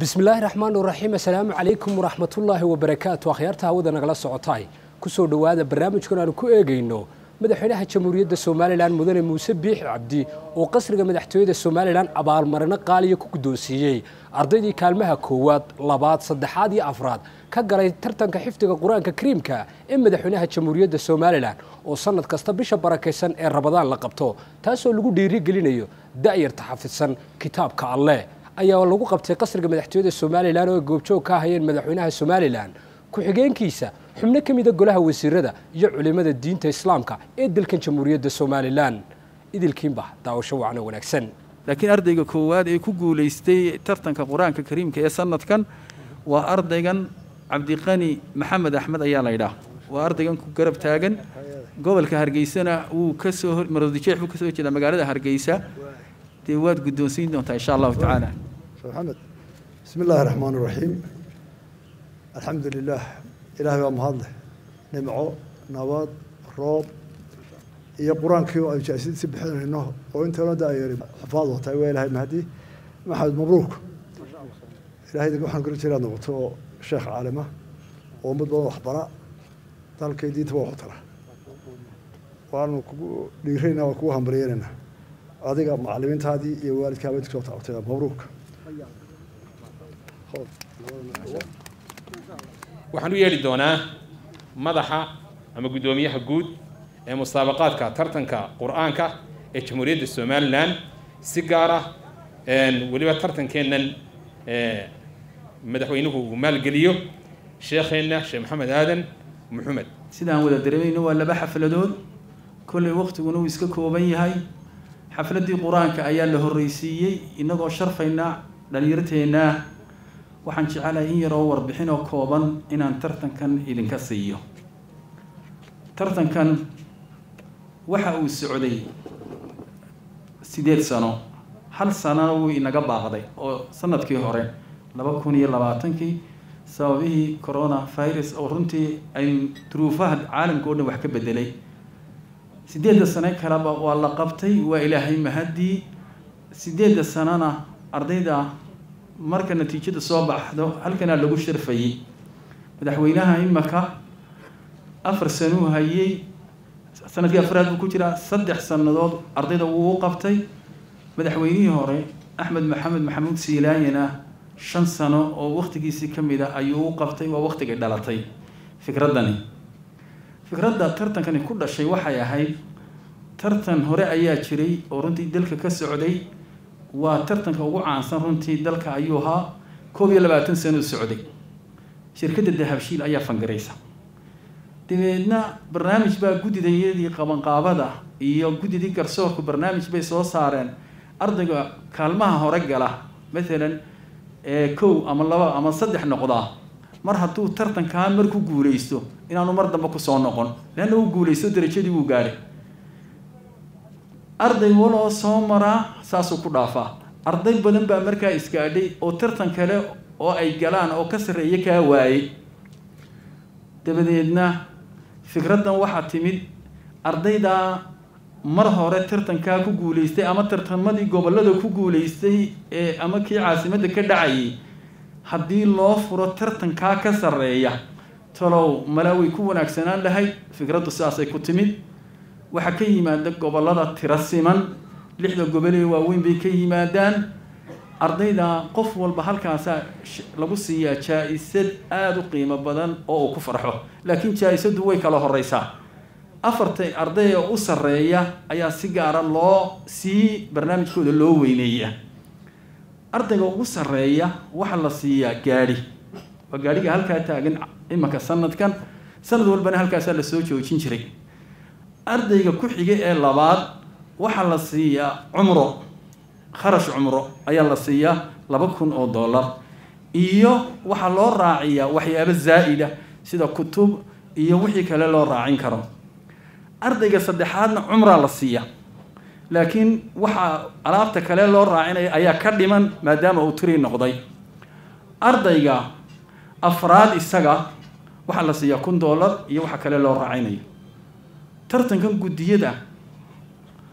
bismillaahi raxmaan raxiim assalaamu calaykum waraxmatullaahi wabarakaatu akhyaarta hawada nagala socotaay kusoo dhowaada barnaamijkan aanu ku eegayno madaxweynaha jamhuuriyadda somalilan mudane muuse biixi cabdi oo qasriga madaxtooyada somalilan abaalmarino qaaliya ku guddoonsiiyey ardaydii kaalmaha koowaad labaad saddexaad iyo afraad ka galay tartanka xifdiga qur-aanka kariimka ee madaxweynaha jamhuuriyadda somalilan oo sanad kasta bisha barakaysan ee rabadaan la qabto taasoo lagu dhiirigelinayo da'yarta xafidsan kitaabka alleh ayaa lagu qabtay qasriga madaxtooyada somalilan oo ay goobjoog ka ahayeen madaxweynaha somalilan ku-xigeenkiisa xubno ka mida golaha wasiirada iyo culimada diinta islaamka ee dalkan jamhuuriyadda somalilan idilkiinba daawasho wacno wanaagsan laakiin ardayga koowaad ee ku guulaystay tartanka qur-aanka kariimka ee sanadkan waa ardaygan cabdiqani maxamed axmed ayaa la ydhaah waa ardaygan ku garab taagan gobolka hargeysana wuu kasoo marodijeex buu kasoo jeedaa magaalada hargeysa dee waad guddoonsiin doontaa insha allahu tacaala maxamed bismi illaahi raxmaan raxiim alxamdu lilaah ilaahay waa mahadleh nimco nabad roob iyo qur-aankii oo aynu jaasidisi bixinayno oo intana daayari xufaad wataay waa ilahay mahdi maxamed mabruuk ilahay waxaan kula jira noqoto oo sheekh caalima oo ummad badan waxbara dalkay diinta waa waxu tara waanu kugu dhiirayna waa kugu hambaryeynayna adiga macalimiintaadii iyo waalidkaaba inta soo tacabtay mabruuk waxaan u yeeli doonaa madaxa ama guddoomiyaha guud ee musaabaqaadka tartanka qur-aanka ee jamhuuriyadda somalilan si gaar ah weliba tartankeennan madaxweynuhu uu maalgeliyo sheekheenna sheekh maxamed aadan maxamed sidaan wada dareemayno waa laba xafladood kollay waqtiguna uu iska kooban yahay xafladdii qur-aanka ayaa la horreysiiyey innagoo sharfaynaa dhalinyarteenna waxaan jecelahay in yaroo warbixin oo kooban inaan tartankan idinka siiyo tartankan waxa uu socday sideed sano hal sanona wuu inaga baaqday oo sanadkii hore laba kun iyo labaatankii sababihii corona virus oo runtii aynu duruufaha caalamka o dhan wax ka bedelay sideedda sane kaleba waa la qabtay waa ilaahay mahadii sideedda sanona ardayda marka natiijada soo baxdo halkanaa lagu sharfayey madaxweynaha imaka afar sanuu hayey sanadkii afraad buu ku jiraa saddex sannadood ardayda wuu u qabtay madaxweynihii hore axmed maxamed maxamuud siilaanyana shan sano oo waqtigiisii ka mid a ayuu u qabtay waa waqtigay dhalatay fikraddani fikradda tartankani ku dhashay waxay ahayd tartan hore ayaa jiray oo runtii dalka ka socday waa tartanka ugu caansan runtii dalka ayuu ahaa koob iyo labaatan sano socday shirkadda dahabshiil ayaa fangaraysa dabeedna barnaamij baa guddidayadii qabanqaabada iyo guddidii garsoorku barnaamij bay soo saareen ardayga kaalmaha hore gala maalan kow ama laba ama saddex noqdaa mar hadduu tartankaa mar ku guulaysto inaanu mar dambe kusoo noqon leanna uu guulaysto darajadii wuu gaadhay arday waloo soo maraa saasuu ku dhaafaa arday badan baa markaa isgaadhay oo tartan kale oo ay galaan oo ka sarreeya kaa waayey dabadeedna fikraddan waxaa timid ardaydaa mar hore tartankaa ku guulaystay ama tartamadii gobollada ku guulaystay ee ama kii caasimadda ka dhacayay haddii loo furo tartankaa ka sarreeya talow mala way ku wanaagsanaan lahayd fikraddu sidaasay ku timid waxaa ka yimaada gobollada tiro siman lixda gobolee waaweyn bay ka yimaadaan ardayda qof walba halkaasaa lagu siiyaa jaa-isad aada u qiimo badan oo uu ku farxo laakiin jaa-isaddu way kala horeysaa afartay arday oo u sarreeya ayaa si gaara loo sii barnaamijkooda loo weyneeya ardayga ugu sarreeya waxaa la siiyaa gaadhi waa gaadhiga halkaa taagan imanka sanadkan sanad walbana halkaasaa lasoo joojin jiray ardayga ku xiga ee labaad waxaa la siiyaa cumro kharash cumro ayaa la siiyaa laba kun oo dollar iyo waxaa loo raaciyaa waxyaabo zaa'ida sida kutub iyo wixii kale loo raacin karo ardayga saddexaadna cumraa la siiya laakiin waxaa alaabta kale loo raacinaya ayaa ka dhiman maadaama uu tiri noqday ardayga afraad isaga waxaa la siiyaa kun dollar iyo waxa kale loo raacinayo tartankan guddiyada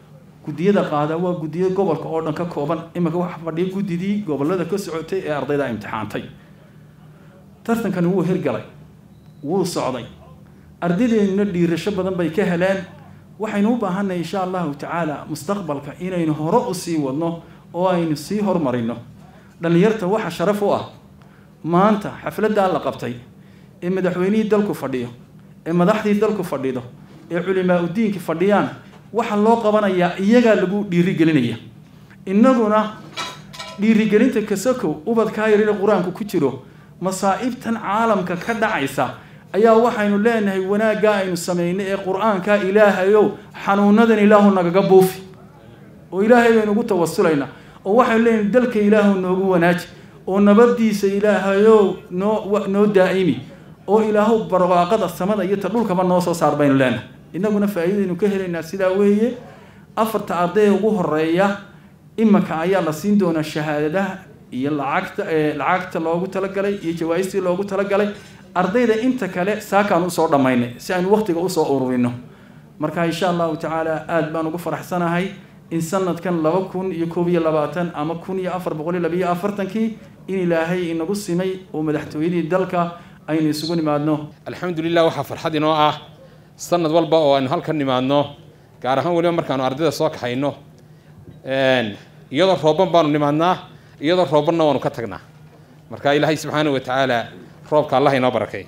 guddiyada qaada waa guddiyo gobolka oo dhan ka kooban iminka waxa fadhiya guddidii gobollada ka socotay ee ardayda imtixaantay tartankani wuu hirgalay wuu socday ardadeennuna dhiirasho badan bay ka heleen waxaynu u baahannahay insha allahu tacaala mustaqbalka inaynu hore u sii wadno oo aynu sii hormarino dhallinyarta waxa sharaf u ah maanta xafladdaa la qabtay ee madaxweynihii dalku fadhiyo ee madaxdii dalku fadhido ee culimaa udiinka fadhiyaan waxaa loo qabanayaa iyagaa lagu dhiirigelinaya innaguna dhiirigelinta kasakow ubadkaa yarina qur-aanku ku jiro masaa'ibtan caalamka ka dhacaysa ayaa waxaynu leenahay wanaaggaa aynu samaynay ee qur-aanka ilaahayow xanuunadan ilaahu nagaga buufi oo ilaahay baynu ugu tawasulaynaa oo waxaynu leenahay dalka ilaahu noogu wanaaji oo nabadiisa ilaahayow noo noo daa'imi oo ilaahu barwaaqada samada iyo ta dhulkaba noo soo saar baynu leenahay innaguna faa'iidaynu ka helaynaa sidaa weeye afarta ardayda ugu horeeya imanka ayaa la siin doonaa shahaadadaha iyo lacagta lacagta loogu talagalay iyo jawaaistii loogu talagalay ardayda inta kale saakaan usoo dhammaynay si aynu waqtiga usoo ururino marka insha allahu tacaala aada baan ugu faraxsanahay in sanadkan laba kun iyo koob iyo labaatan ama kun iyo afar boqol iyo labiyo afartankii in ilaahay inagu simay oo madaxtooyadii dalka aynu isugu nimaadno alxamdu lilah waxaa farxad inoo ah sanad walba oo aynu halkan nimaadno gaar ahaan weliba markaanu ardayda soo kaxayno iyadoo rooban baanu nimaadnaa iyadoo roobanna waanu ka tagnaa marka ilaahay subxaana wa tacaala roobka allah inoo barakay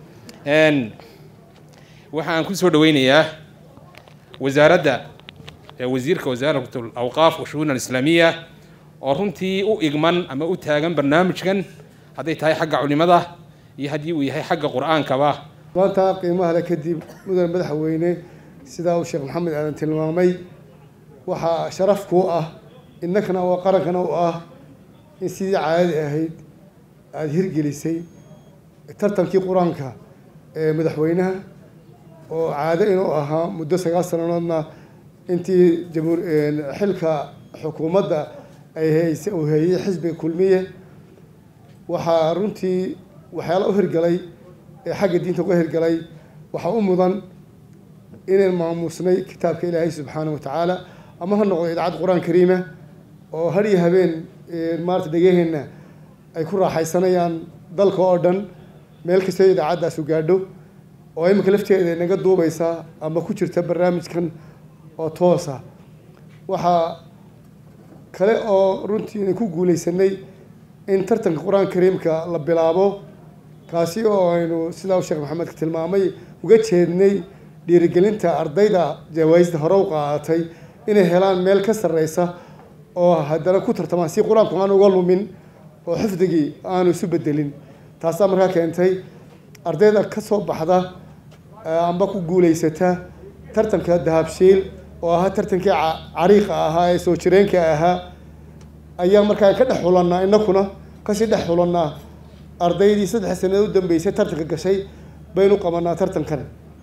waxa aan ku soo dhaweynayaa wasaaradda wasiirka wasaarat alawqaaf wa shu'uun alislaamiya oo runtii u igman ama u taagan barnaamijkan hadday tahay xagga culimada iyo haddii uu yahay xagga qur-aankaba maanta qiimaha le kadib mudan madaxweyne sidaa uu sheekh maxamed aadan tilmaamay waxaa sharaf kuu ah innakana oo qarankana u ah in sidii caadadi ahayd aada hirgelisay tartankii qur-aanka ee madaxweynaha oo caado inuu ahaa muddo sagaal sannadoodna intii jamhuur xilka xukuumadda ay hayse uu heeyey xisbiga kulmiye waxaa runtii waxyaala u hirgalay ee xagga diinta uga hirgalay waxaa u mudan inayn maamuusnay kitaabka ilaahay subxaana wa tacaala ama ha noqdo idaacad qur-aan kariima oo har iyo habeen maarata dhegaheenna ay ku raaxaysanayaan dalka oo dhan meel kastoo idaacaddaas u gaadho oo imika lafteeda naga duubaysa ama ku jirta barnaamijkan oo toosa waxaa kale oo runtii ku guulaysanay in tartanka qur-aanka kariimka la bilaabo kaasi oo aynu sidaa sheekh maxamed ka tilmaamay uga jeednay dhiirigelinta ardayda jawaayista hore u qaadatay inay helaan meel ka sarreysa oo haddana ku tartamaan si qur-aanku aan uga lumin oo xifdigii aanu isu bedelin taasaa markaa keentay ardayda ka soo baxda amba ku guulaysata tartanka dahabshiil oo ahaa tartankii cariiqa ahaa ee soo jireenka ahaa ayaa markaa ka dhex xulannaa inakuna kasii dhex xulannaa ardaydii saddex sanadood u dambeysay tartanka gashay baynu qabanaa tartankan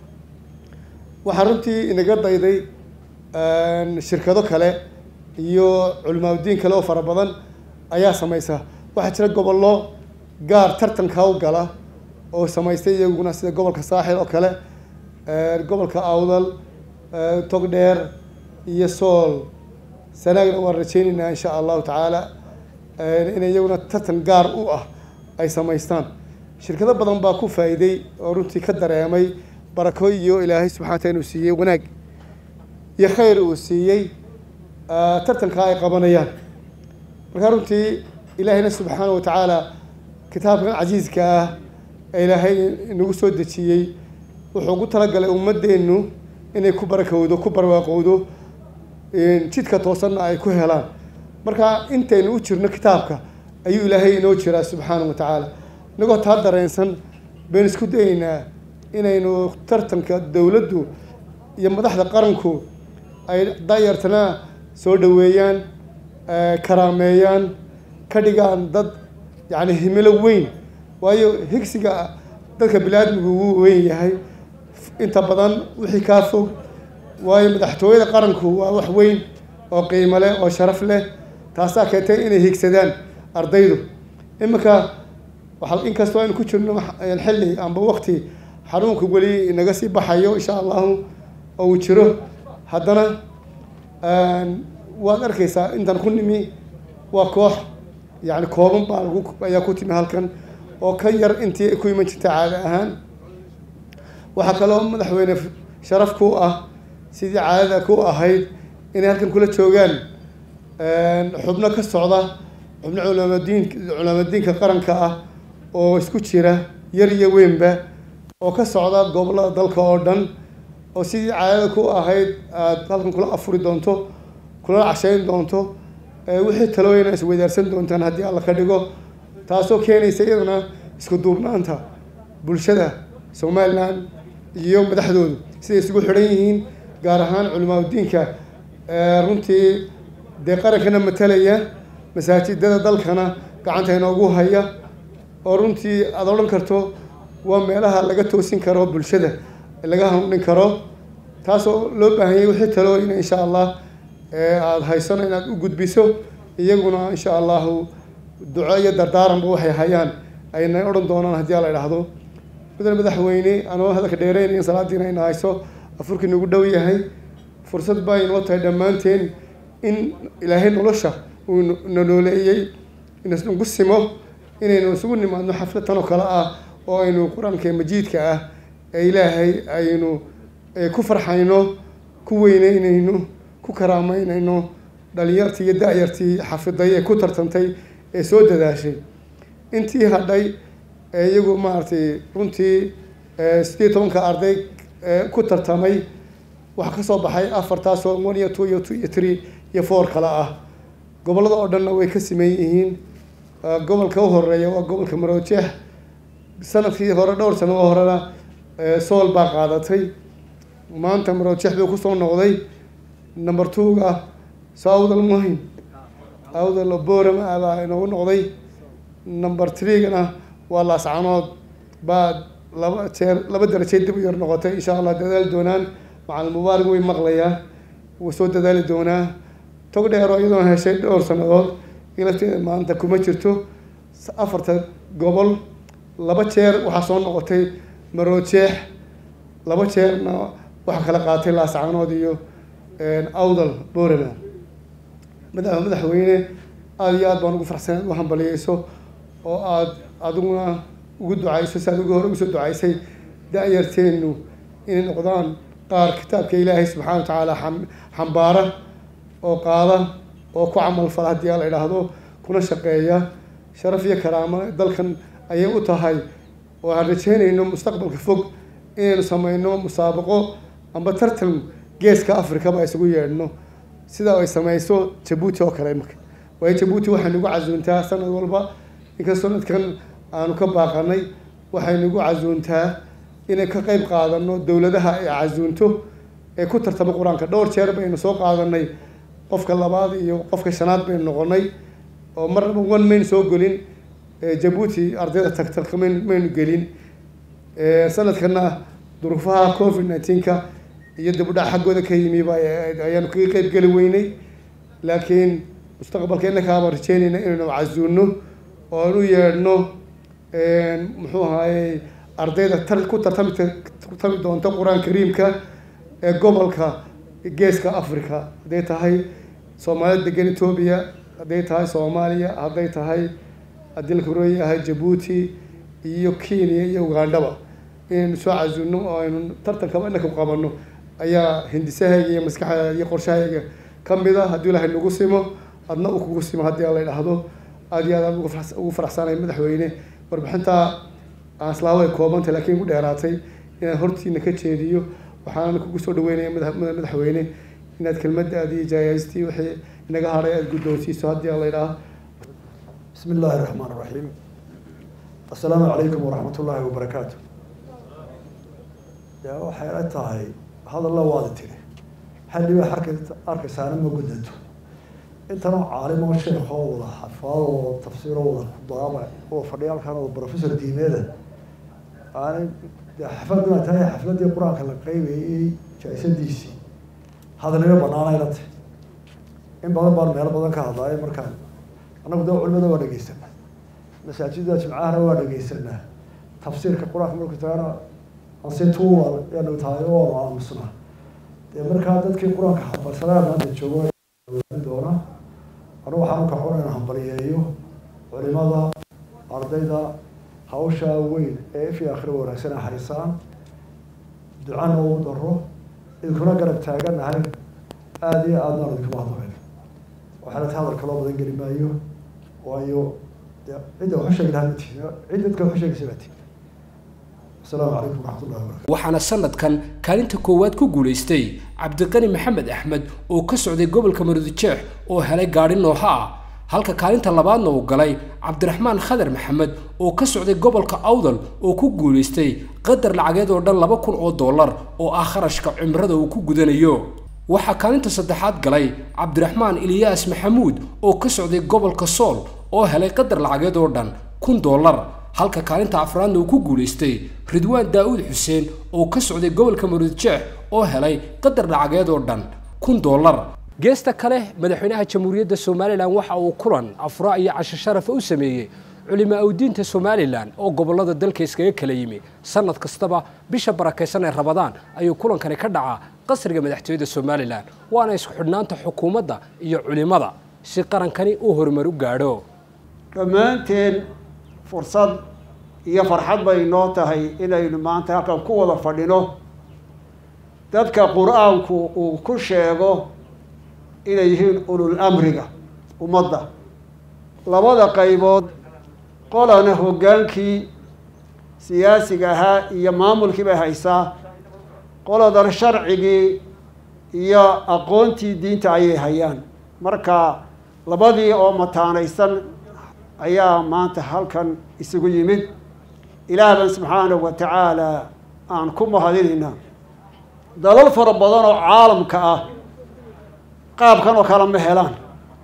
waxaa runtii inaga dayday shirkado kale iyo culimaadudiin kale oo fara badan ayaa samaysa waxaa jira gobollo gaar tartanka u gala oo samaystay iyaguna sida gobolka saaxil oo kale gobolka awdal togdheer iyo sool sanaagna waan rajeynaynaa insha allahu tacaala inay iyaguna tartan gaar u ah ay samaystaan shirkado badan baa ku faa'iiday oo runtii ka dareemay barako iyo ilaahay subxana wataala inuu siiyey wanaag iyo khayr uu siiyey tartankaa ay qabanayaan markaa runtii ilaahayna subxaana wa tacaala kitaabkan casiiska ah ee ilaahay inagu soo dejiyey wuxuu ugu talagalay ummadeennu inay ku barakowdo ku barwaaqowdo jidka toosanna ay ku helaan marka intaynu u jirno kitaabka ayuu ilaahay inoo jiraa subxaana wa tacaala inagoo taa dareensan baynu isku dayeynaa inaynu tartanka dowladdu iyo madaxda qaranku ay dayartana soo dhoweeyaan karaameeyaan ka dhigaan dad yacni himilo weyn waayo higsiga dadka bini-aadmigu wuu weyn yahay inta badan wixii kaa fog waayo madaxtooyada qaranku waa wax weyn oo qiimo leh oo sharaf leh taasaa keentay inay higsadaan ardaydu iminka waa inkastoo aynu ku jirno xilli amba wakti xanuunka weli inaga sii baxayo insha allahu oo uu jiro haddana waad arkaysaa intan ku nimi waa koox yani kooban baa lagu ayaa ku timi halkan oo ka yar intii ku iman jirta caada ahaan waxaa kaloo madaxweyne sharaf ku ah sidii caadada ku ahayd inay halkan kula joogaan xubno ka socda xubno culamadiin culamadiinka qaranka ah oo isku jira yar iyo weynba oo ka socda gobollada dalka oo dhan oo sidii caadada ku ahayd aada halkan kula afuri doonto kula cashayn doonto wixii talooyina isweydaarsan doontaan haddii alla ka dhigo taasoo keenaysa iyadana isku duubnaanta bulshada somalilan iyo madaxdoodu siday isugu xidhan yihiin gaar ahaan culimaadudiinka runtii dee qarankana matalaya masaajidada dalkana gacanta inoogu haya oo runtii aada odhan karto waa meelaha laga toosin karo bulshada laga hanuunin karo taasoo loo baahanyay wixii talooyina insha allah aada haysano inaad u gudbiso iyaguna insha allahu duco iyo dardaaranba waxay hayaan ayna odhan doonaan haddii ala idhaahdo mudane madaxweyne anoo hadalka dheereynayn salaadiina ina hayso afurkii nagu dhow yahay fursad baa inoo tahay dhammaanteen in ilaahay nolosha uu na nooleeyey inagu simo inaynu isugu nimaadno xaflad tan oo kale ah oo aynu qur-aanka majiidka ah ee ilaahay aynu ku farxayno ku weyneynayno ku karaameynayno dhalinyartii iyo da-yartii xafiday ee ku tartantay ee soo dadaashay intii hadhay ee iyagu maaragtay runtii sideed tobanka arday ku tartamay waxaa kasoo baxay afartaasoo one iyo two iyo two iyo three iyo four kale ah gobollada oo dhanna way ka siman yihiin gobolka u horeeya waa gobolka maroojeex sanadkii hore dhowr sano oo horena sool baa qaadatay maanta maroojeex buu kusoo noqday number two-ga soo awdal muhin awdal borama baa inoogu noqday number three-gana waa laascanood baa laba jeer laba darajeed dib u yar noqotay insha allah dadaali doonaan macalin mubaarig way maqlayaa wuu soo dadaali doonaa tog dheero iyadoona heshay dhowr sannadood lafteeda maanta kuma jirto afarta gobol laba jeer waxaa soo noqotay maroojeex laba jeerna waxaa kala qaatay laascanood iyo awdal borama madax madaxweyne aada iyo aad baan ugu farxsan u hambaliyeyso oo aada adiguna ugu ducayso si aad ugu hore ugu soo ducaysay da-yarteennu inay noqdaan qaar kitaabka ilaahay subxana wa tacaala xambaara oo qaada oo ku camal fala haddii la idhaahdo kuna shaqeeya sharaf iyo karaamo dalkan ayay u tahay oo aan rajeynayno mustaqbalka fog inaynu sameyno musaabaqo amba tartan geeska afrikaba isugu yeedhno sida ay sameyso jabuuti oo kale imaka waayo jabuuti waxay nagu casuuntaa sanad walba inkastoo nadkan aanu ka baaqanay waxay nagu casuuntaa inay ka qeyb qaadano dowladaha ay casuunto ee ku tartama qur-aanka dhowr jeer baynu soo qaadanay qofka labaad iyo qofka shanaad baynu noqonay oo marnaba one maynu soo gelin jabuuti ardayda tagtagka mayn maynu gelin sanadkana duruufaha covid nineteenka iyo dibudhac xaggooda ka yimiba ayaanu kaga qeyb geli weynay laakiin mustaqbalka innakaaba rajeynayna inaynu casuuno oo aan u yeedhno muxuu ahaayey ardayda tar ku tartami tartami doonta qur-aan kariimka ee gobolka geeska africa hadday tahay soomaalida degan etoobiya hadday tahay soomaaliya hadday tahay haddii la korooya yahay jabuuti iyo kenya iyo ugandhaba inaynu soo casuuno oo aynu tartankaba inaka qabano ayaa hindisahayga iyo maskaxdayda iyo qorshahayga ka mid a haddii ilaahay nagu simo adna uu kugu simo haddii la idhaahdo aada iyo aad ugu faraxsanay madaxweyne warbixintaa aan islaa way koobantay laakiin igu dheeraatay inaan hortiina ka jeediyo waxaana kugu soo dhaweynaya madax madaxweyne inaad kelmadaadi iyo jaayaystii wixii inaga hadhay aada guddoonsiiso haddii la idhaaho بسم الله الرحمن الرحيم السلام عليكم ورحمة الله وبركاته يا waxay la tahay hadalla waada tiri xalliba xarka arkaysaana ma gudato intana caalim oo sheekh oo wada xafaad oo tafsiir oo wada kudaaba oo fadhiya halkan oo professor diimeeda aanay xafladuna tahay xafladii qur-aanka la qeybayay jaisadiisii hadalnimo banaanay la tahay in badan baan meelo badan ka hadlaay markaan annagu da culimada waa dhegeysanaa masaajida jimcahana waa dhegeysanaa tafsiirka qur-aanka marku tagana ansituwa yaanu tahay oo aamusnaa dee markaa dadkii qur-aanka xambarsanaana hadda joogo doona anugu waxaan u kacoon inaan hambaliyeeyo culimada ardayda hawsha weyn ee ifi akhri wanaagsan ay haysaan ducana ugu daro idinkuna garab taaganahay aada iyo aadna aan idinkuma hadlayn waxaana ta hadal kaloo badan geli maayo waayo de cidda waxu sheegi lahaa mati cid dadka waxu sheegaysa mati asalaamu calaykum waraxmat ullahi wabarakatu waxaana sanadkan kaalinta koowaad ku guulaystay cabdiqani maxamed axmed oo ka socday gobolka marudijeex oo helay gaadhi nooha ah halka kaalinta labaadna uu galay cabdiraxmaan khadar maxamed oo ka socday gobolka awdal oo ku guulaystay qadar lacageed oo dhan laba kun oo dollar oo ah kharashka cimrada uu ku gudanayo waxaa kaalinta saddexaad galay cabdiraxmaan iliyaas maxamuud oo ka socday gobolka sool oo helay qadar lacageed oo dhan kun dollar halka kaalinta afraadna uu ku guulaystay ridwaan daa'uud xuseen oo ka socday gobolka maruudjeex oo helay qadar lacageed oo dhan kun dollar geesta kale madaxweynaha jamhuuriyadda somalilan waxa uu kulan afraa iyo casho sharafa u sameeyey culimaa udiinta somalilan oo gobollada dalka iskaga kala yimi sanad kastaba bisha barakaysan ee rabadaan ayuu kulankani ka dhacaa qasriga madaxtooyada somalilan waana isku xidhnaanta xukuumadda iyo culimada si qarankani uu horumar u gaadho dhammaanteen fursad iyo farxad bay noo tahay inaynu maanta halkan ku wada fadhino dadka qur-aanku uu ku sheego inay yihiin ulul amriga ummadda labada qaybood qolana hoggaankii siyaasiga ahaa iyo maamulkii bay haysaa qoladan sharcigii iyo aqoontii diinta ayay hayaan marka labadii oo mataanaysan ayaa maanta halkan isugu yimid ilaah ban subxaanahu wa tacaala aan ku mahadinaynaa dalal fara badan oo caalamka ah qaabkan oo kale ma helaan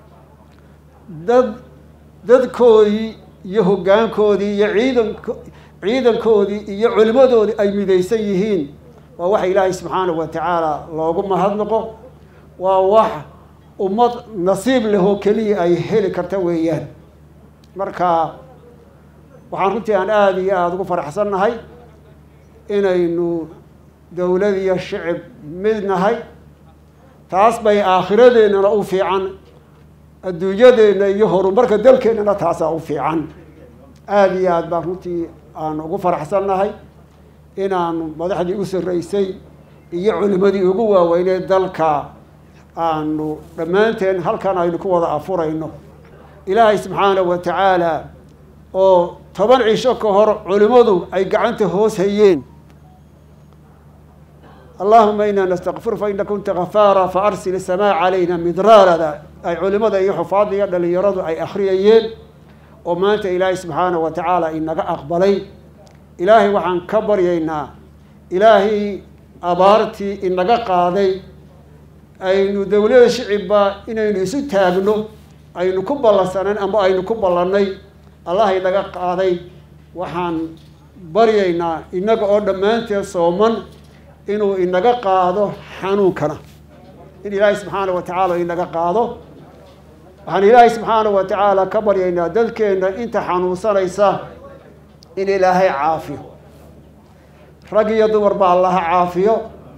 dad dadkoodii iyo hoggaankoodii iyo ciidanko ciidankoodii iyo culimmadoodii ay midaysan yihiin waa waxa ilaahay subxaanahu wa tacaala loogu mahadnaqo waa wax ummad nasiib lehoo keliya ay heli karta weeyaan marka waxaan runtii aan aada iyo aada ugu faraxsan nahay inaynu dowlad iyo shicib mid nahay taas bay aakhiradeennana u fiican adduunyadeenna iyo horumarka dalkeennana taasaa u fiican aada iyo aad baan runtii aan ugu faraxsan nahay inaanu madaxdii u sarreysay iyo culimadii ugu waaweyneed dalka aanu dhammaanteen halkan aynu ku wada afurayno ilaahay subxaanahu wa tacaala oo toban cisho ka hor culimmadu ay gacanta hoos hayeen allahuma inaa nastakfir fa ina kunta kafaara fa arsil isamaa calayna midraarada ay culimada iyo xufaadda iyo dhalinyaradu ay akhriyayeen oo maanta ilaahay subxaanahu wa tacaala inaga aqbalay ilaahay waxaan ka baryaynaa ilaahay abaartii inaga qaaday aynu dowlada shicibba inaynu isu taagno aynu ku ballansanayn ama aynu ku ballannay allah inaga qaaday waxaan baryaynaa innaga oo dhammaanteed sooman inuu inaga qaado xanuunkana in ilaahay subxaana wa tacaala inaga qaado waxaan ilaahay subxaana wa tacaala ka baryaynaa dadkeenna inta xanuunsanaysa in ilaahay caafiyo rag iyo dumarba allaha caafiyo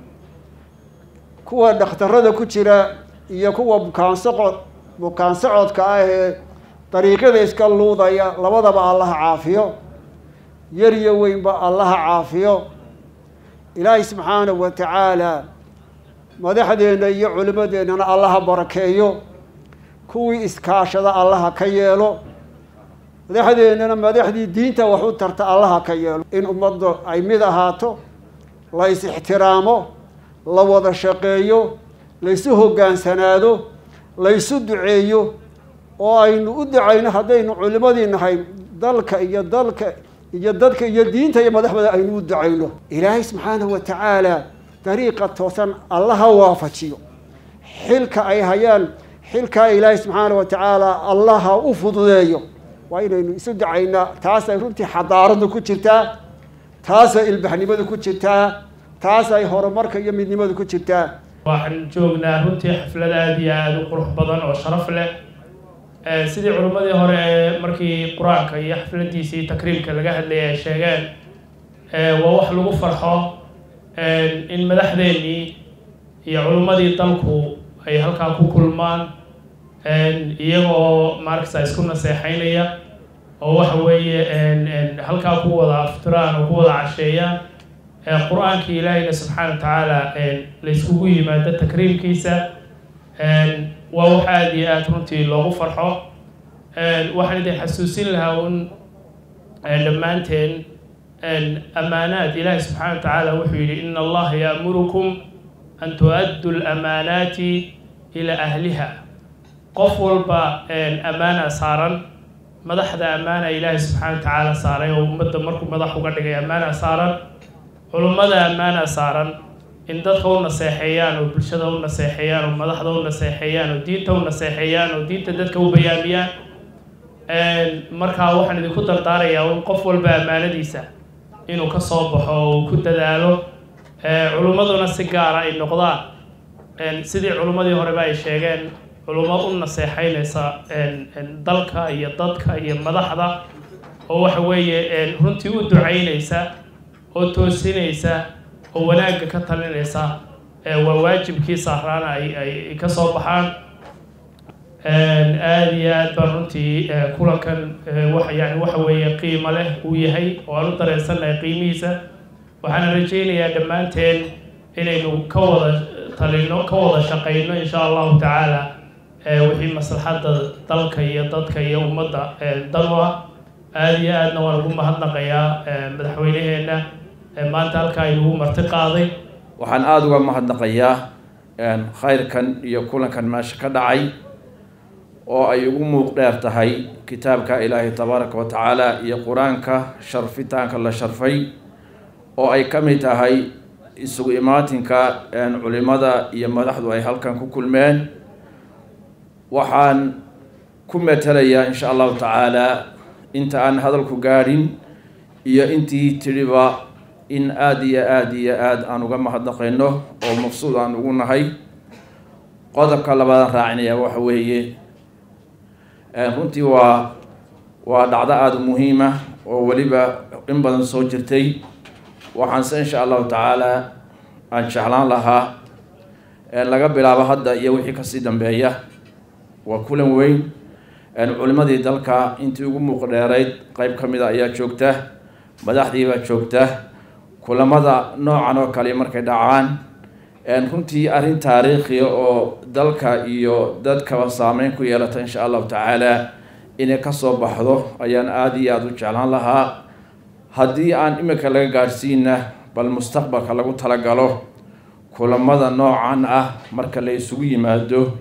kuwa dhakhtarada ku jira iyo kuwa bukaan socod bukaan socodka ah ee dariiqyada iska luudaya labadaba allaha caafiyo yar iyo weynba allaha caafiyo ilaahay subxaanahu wa tacaala madaxdeenna iyo culimmadeennana allaha barakeeyo kuwii iskaashada allaha ka yeelo madaxdeennana madaxdii diinta wax u tarta allaha ka yeelo in ummadda ay mid ahaato la is ixtiraamo la wada shaqeeyo laysu hoggaansanaado laysu duceeyo oo aynu u ducayno haddaynu culimadii nahay dalka iyo dalka iyo dadka iyo diinta iyo madaxdooda aynu u ducayno ilaahay subxaanahu wa tacaala dariiqa toosan allaha waafajiyo xilka ay hayaan xilkaa ilaahay subxaana wa tacaala allaha u fududeeyo waa inaynu isu ducaynaa taasay runtii xadaaradu ku jirtaa taasay ilbaxnimadu ku jirtaa taasay horumarka iyo midnimadu ku jirtaa waxaan joognaa runtii xaflad aada iyo aada u qurux badan oo sharaf leh sidii culimmadii hore ee markii qur-aanka iyo xafladiisii takriimka laga hadlayay ay sheegeen waa wax lagu farxo in madaxdeennii iyo culimmadii dalku ay halkaa ku kulmaan iyagoo maaragta isku naseexeynaya oo waxa weeye halkaa ku wada aftiraan oo ku wada casheeyaan qur-aankii ilaahayna subxaana wa tacaala la iskugu yimaado takriimkiisa waa wax aada iyo aada runtii loogu farxo waxaan idin xasuusin lahaa un dhammaanteen amaanaad ilaahi subxaana wa tacaala wuxuu yidhi ina allaha yaamurukum an tu-addu lamaanaati ilaa ahliha qof walba ammaana saaran madaxda ammaana ilaahi subxaana wa tacaala saaray oo ummadda markuu madax uga dhigay ammaana saaran culummada ammaana saaran in dadka u naseexeeyaan oo bulshada u naseexeeyaan oo madaxda u naseexeeyaan oo diinta u naseexeeyaan oo diinta dadka u bayaamiyaan markaa waxaan idinku dardaarayaa un qof walba ammaanadiisa inuu ka soo baxo oo uu ku dadaalo culummaduna si gaara ay noqdaan sidii culummadii horeba ay sheegeen culummo u naseexeynaysa dalka iyo dadka iyo madaxda oo waxa weeye runtii u ducaynaysa oo toosinaysa oo wanaagga ka talinaysa waa waajibkii saaraana ay ay ka soo baxaan aada iyo aad baan runtii kulankan wa yani waxa weeye qiimo leh uu yahay oo aan u dareensannahay qiimihiisa waxaana rajaynayaa dhammaanteen inaynu ka wada talino ka wada shaqayno insha allahu tacaala wixii maslaxadda dalka iyo dadka iyo ummadda dan u ah aada iyo aadna waan ugu mahadnaqayaa madaxweyneheenna maanta halkaa inugu marti qaaday waxaan aada uga mahadnaqayaa khayrkan iyo kulankan meesha ka dhacay oo ay ugu muuq dheer tahay kitaabka ilaahay tabaaraka wa tacaala iyo qur-aanka sharfitaanka la sharfay oo ay ka mid tahay isugu imaatinka culimada iyo madaxdu ay halkan ku kulmeen waxaan ku metelayaa insha allahu tacaala inta aan hadalku gaadhin iyo intii tidhiba in aada iyo aada iyo aada aan uga mahadnaqayno oo maqsuud aan ugu nahay qodobka labaadaan raacinaya waxa weeye runtii waa waa dhacdo aada u muhiima oo weliba in badan soo jirtay waxaanse insha allahu tacaala aan jeclaan lahaa laga bilaabo hadda iyo wixii kasii dambeeya waa kulan weyn culimadii dalka intii ugu muuq dheerayd qeyb ka mid a ayaa joogta madaxdiibaa joogta kulamada noocan oo kale markay dhacaan runtii arrin taariikhiya oo dalka iyo dadkaba saameyn ku yeelata insha allahu tacaala inay kasoo baxdo ayaan aada iyo aada u jeclaan lahaa haddii aan imika laga gaadhsiina bal mustaqbalka lagu talagalo kulamada noocan ah marka la isugu yimaado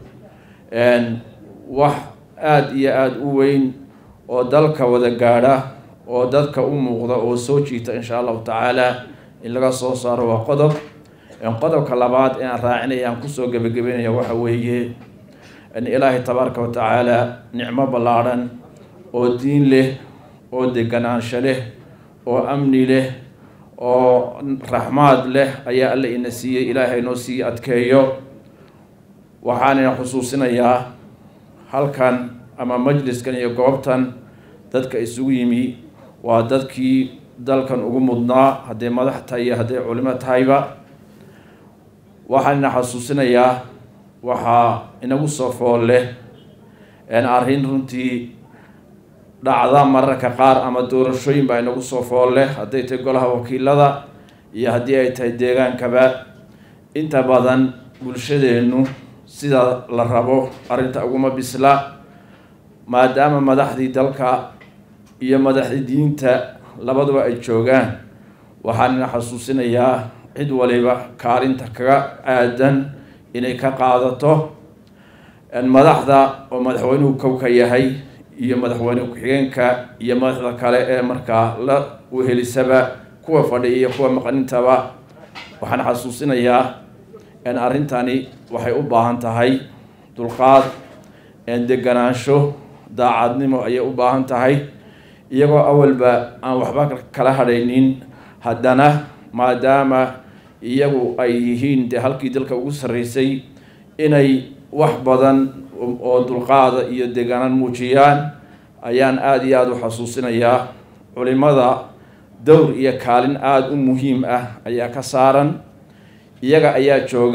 wax aada iyo aada u weyn oo dalka wada gaadha oo dadka u muuqda oo soo jiita insha allahu tacaala in laga soo saaro waa qodob qodobka labaad ee aan raacinaya aan kusoo gebagabeynaya waxa weeye ilaahay tabaaraka wa tacaala nicmo ballaadhan oo diin leh oo deganaansho leh oo amni leh oo raxmaad leh ayaa alla ina siiyey ilaahay noo sii adkeeyo waxaanina xusuusinayaa halkan ama majliskan iyo goobtan dadka isugu yimi waa dadkii dalkan ugu mudnaa hadday madax tahay iyo hadday culimo tahayba waxaanina xasuusinayaa waxaa inagu soo fool leh arrin runtii dhacda mararka qaar ama doorashooyin baa inagu soo fool leh hadday tahay golaha wakiilada iyo haddii ay tahay deegaankaba inta badan bulshadeennu sida la rabo arrinta uguma bisla maadaama madaxdii dalka iyo madaxdii diinta labaduba ay joogaan waxaanina xasuusinayaa cid waliba kaalinta kaga aadan inay ka qaadato madaxda oo madaxweynuhu kowka yahay iyo madaxweyne ku-xigeenka iyo madaxda kale ee markaa la uhelisaba kuwa fadhiya iyo kuwa maqnintaba waxaan xasuusinayaa arrintani waxay u baahan tahay dulqaad deganaansho daacadnimo ayay u baahan tahay iyagoo awalba aan waxba kala hadhaynin haddana maadaama iyagu ay yihiin dee halkii dalka ugu sarreysay inay wax badan oo dulqaada iyo deganaan muujiyaan ayaan aada iyo aada u xasuusinayaa culimada dowr iyo kaalin aada u muhiim ah ayaa ka saaran iyaga ayaa jooga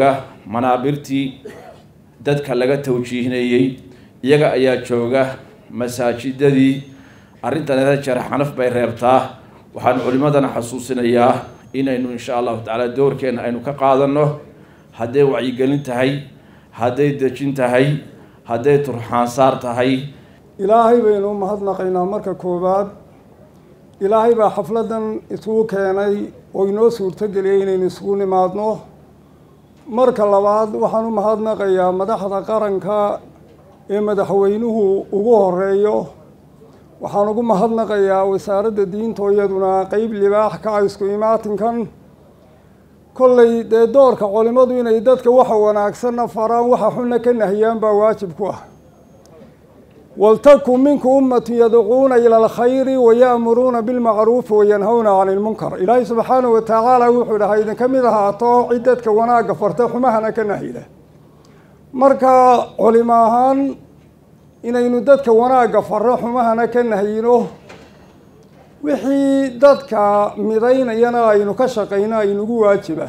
manaabirtii dadka laga tawjiihinayey iyaga ayaa jooga masaajidadii arrintan hada jeer xanaf bay reebtaa waxaan culimadana xasuusinayaa inaynu insha allahu tacaala doorkeena aynu ka qaadanno hadday wacyigelin tahay hadday dejin tahay hadday turxaansaar tahay ilaahay baynu u mahadnaqaynaa marka koowaad ilaahay baa xafladdan isugu keenay oo inoo suurtogeliyay inaynu isugu nimaadno marka labaad waxaan u mahadnaqayaa madaxda qaranka ee madaxweynuhu ugu horeeyo waxaan ugu mahadnaqayaa wasaaradda diinta iyaduna qeyb libaax ka ah isku imaatinkan kollay dee doorka culimadu inay dadka waxa wanaagsanna faraan waxa xunna ka nahiyaan baa waajib ku ah waltakun minku ummatu yadcuuna ila alkhayri waya'muruuna bilmacruufi wayanhawna cani lmunkar ilaahay subxaanahu watacaala wuxuu dhahay idinka mid ahaato cid dadka wanaagga farta xumahana ka nahida marka culimo ahaan inaynu dadka wanaagga farro xumahana ka nahyino wixii dadka midaynayana aynu ka shaqayno aynugu waajiba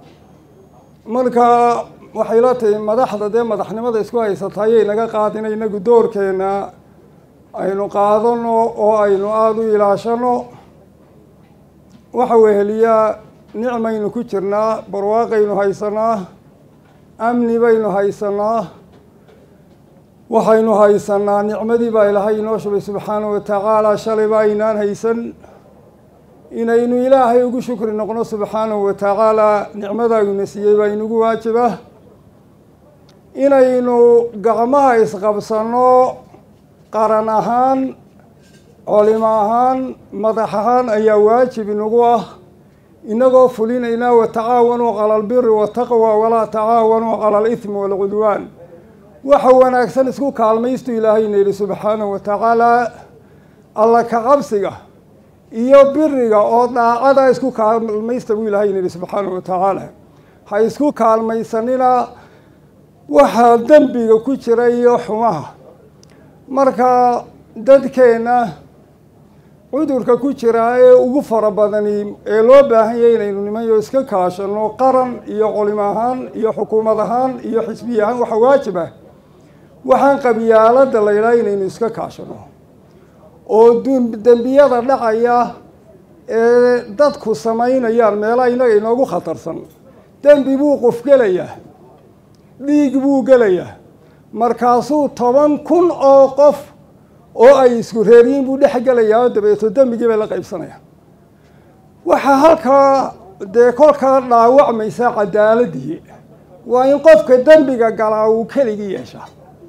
marka waxay la tahay madaxda dee madaxnimada isku haysata ayay naga qaadina inagu doorkeena aynu qaadano oo aynu aada u ilaashano waxa weheliyaa nicmaynu ku jirnaa barwaaqaynu haysanaa amni baynu haysanaa waxaynu haysanaa nicmadii baa ilaahay inoo shubay subxaanahu watacaala shalayba aynaan haysan inaynu ilaahay ugu shukri noqno subxaanahu watacaala nicmadaaguna siiyey baa inugu waajiba inaynu gacmaha isqabsanno qaran ahaan culimo ahaan madax ahaan ayaa waajib inagu ah inagoo fulinaynaa watacaawanuu cala albiri wataqwa walaa tacaawanuu cala alithmi waalcudwaan waxa wanaagsan isku kaalmaystu ilaahayna yidhi subxaanahu watacaala alla ka cabsiga iyo biriga oo daacada isku kaalmaysta buu ilaahayna yidhi subxaanahu watacaala ha isku kaalmaysanina waxaa dembiga ku jira iyo xumaha marka dadkeenna cudurka ku jira ee ugu fara badani ee loo baahan yahay inaynu nimanyo iska kaashano qaran iyo culimo ahaan iyo xukuumad ahaan iyo xisbiya ahaan waxa waajib ah waxaan qabyaaladda la yidhaha inaynu iska kaashano oo dembiyada dhacaya ee dadku samaynayaan meelaha innaga inoogu khatarsan dembi buu qof gelayaa dhiig buu gelayaa markaasuu toban kun oo qof oo ay isku reeryiin buu dhex gelayaa oo dabeeto dembigii bay la qaybsanayaan waxaa halkaa dee kolkaa dhaawacmaysa cadaaladii waa in qofka dembiga galaa uu keligii yeeshaa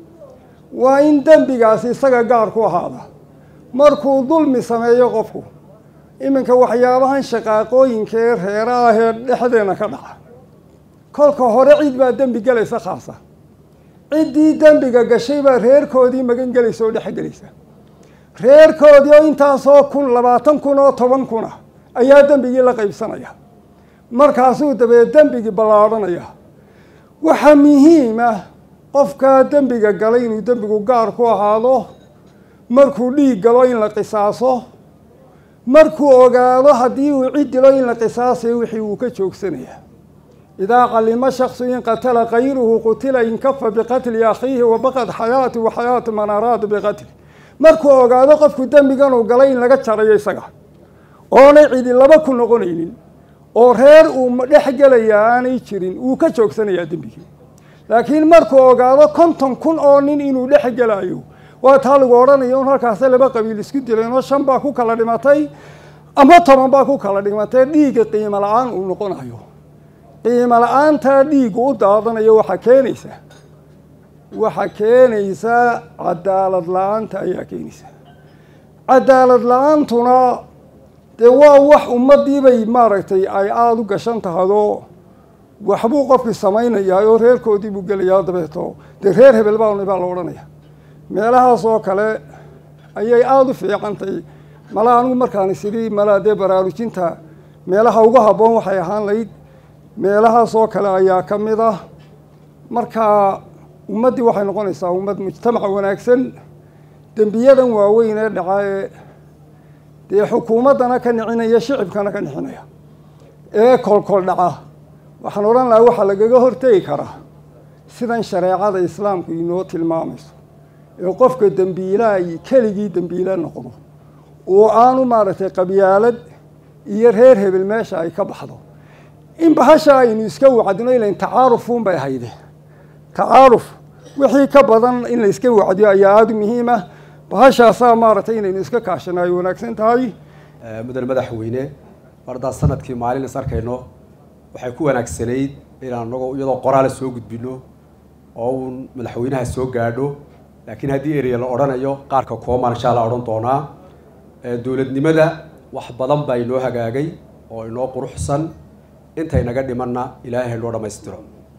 waa in dembigaasi isaga gaar ku ahaada markuu dulmi sameeyo qofku iminka waxyaabahan shaqaaqooyinka ee reera ah ee dhexdeena ka dhaca kolka hore cid baa dembi gelaysa khaasa ciddii dembiga gashay baa reerkoodii magan gelaysa oo dhex gelaysa reerkoodii oo intaasoo kun labaatan kun oo toban kun ah ayaa dembigii la qaybsanaya markaasuu dabee dembigii ballaadhanaya waxaa muhiim ah qofkaa dembiga galay inuu dembigu gaar ku ahaado markuu dhiig galo in la qisaaso markuu ogaado haddii uu cid dilo in la qisaasayo wixii uu ka joogsanaya idaa calima shaksu in qatala kayruhu qutila inkafa biqatli akhiihi wabaqad xayaati wa xayaatu man araada biqatli markuu ogaado qofku dembigan uu galay in laga jarayo isaga oonay cidi laba ku noqonaynin oo reer uu dhex gelayaa aanay jirin wuu ka joogsanayaa dembigii laakiin markuu ogaado konton kun oo nin inuu dhex gelayo waa taa lagu odhanayo un halkaase laba qabiil isku dileen oo shan baa ku kala dhimatay ama toban baa ku kala dhimatay dhiigga qiimo la-aan uu noqonayo qiimo la-aantaa dhiigu u daadanayo waxaa keenaysa waxaa keenaysa cadaalad la-aanta ayaa keenaysa cadaalad la-aantuna dee waa wax ummadiibay maaragtay ay aada u gashan tahado waxbuu qofkii samaynayaa oo reerkoodii buu gelayaa dabeeto dee reer hebel baana baa la odhanaya meelahaas oo kale ayay aada u fiicantay malaa anigu markaan isidhi malaa dee baraarujinta meelaha ugu habboon waxay ahaan layd meelahaas oo kale ayaa ka mid ah marka ummaddii waxay noqonaysaa ummad mujtamaca wanaagsan dembiyadan waaweyn ee dhaca ee dee xukuumaddana ka nicinaya shicibkana ka nicinaya ee kolkol dhaca waxaan odhan lahaa waxaa lagaga hortegi karaa sidan shareecada islaamku inoo tilmaamayso ee qofka dembiilaha keligii dembiile noqdo oo aanu maaragtay qabyaalad iyo reer hebel meesha ay ka baxdo in bahasha aynu iska wacdino ilayn tacaarufuun bay hayde tacaaruf wixii ka badan in la iska wacdiyo ayaa aada u muhiim ah bahashaasaa maaragtay inaynu iska kaashano ay wanaagsan tahay mudane madaxweyne mardaa sanadkii maalin is arkayno waxay ku wanaagsanayd inaan anagoo iyadoo qoraala soo gudbino oo uun madaxweynaha soo gaadho laakiin haddii ereya la odhanayo qaarka koomaan insha alla odhan doonaa dowladnimada wax badan baa inoo hagaagay oo inoo quruxsan intay naga dhimanna ilaahay noo dhammaystiro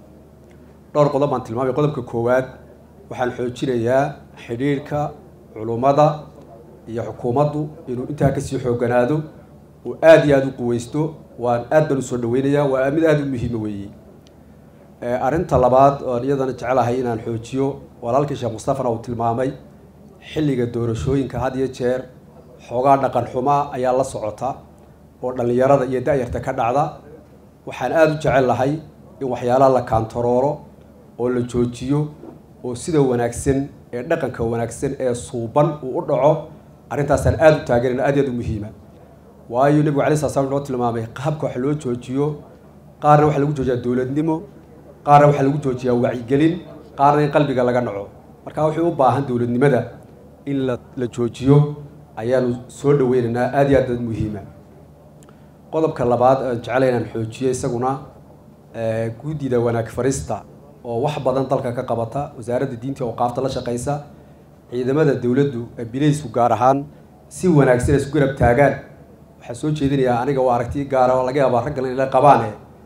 dhowr qodob baan tilmaamay qodobka koowaad waxaan xoojinayaa xidhiirhka culummada iyo xukuumaddu inuu intaa kasii xoogganaado uu aada iyo aada u quweysto waan aad baan usoo dhaweynayaa waa mid aada u muhiima weeye arrinta labaad oan iyadana jecelahay inaan xoojiyo walaalkii sheekh mustafana uu tilmaamay xilliga doorashooyinka had iyo jeer xoogaa dhaqan xumaa ayaa la socota oo dhallinyarada iyo da-yarta ka dhacda waxaan aada u jecel lahay in waxyaalaha la kaantarooro oo la joojiyo oo sida wanaagsan ee dhaqanka wanaagsan ee suuban uu u dhaco arrintaasaan aada u taageerina aad iyo aad u muhiima waayo nebigu alay sala slam noo tilmaamay qaabka wax loo joojiyo qaarna waxaa lagu joojiyaa dowladnimo qaarna waxaa lagu joojiyaa wacyigelin qaarna in qalbiga laga naco marka wuxuu u baahan dowladnimada in la la joojiyo ayaanu soo dhaweynaynaa aada iyo aad aad muhiima qodobka labaad aan jeclay inaan xoojiyo isaguna guddida wanaag farista oo wax badan dalka ka qabata wasaaradda diinta awqaafta la shaqaysa ciidamada dowladdu ee bilaysku gaar ahaan si wanaagsan isku garab taagaan waxaa soo jeedinayaa aniga waa aragti gaara oo laga yaabaa raggan inay qabaane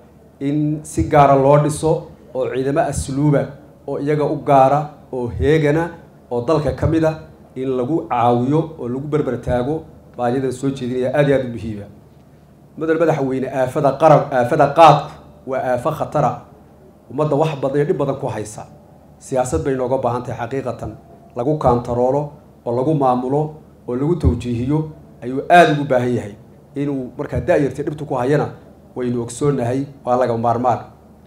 in si gaara loo dhiso oo ciidamo asluuba oo iyaga u gaara oo heegana oo dalka ka mid a in lagu caawiyo oo lagu berber taago baa iyada soo jeedinaya aada iyo aada u muhiima madal madaxweyne aafada qarab aafada qaadku waa aafo khatara ummadda wax badan iyo dhib badan ku haysa siyaasad bay nooga baahan tahay xaqiiqatan lagu kaantaroolo oo lagu maamulo oo lagu tawjiihiyo ayuu aada ugu baahan yahay inuu markaa da-yarta dhibtu ku hayana waynu ogsoonahay waa laga maarmaan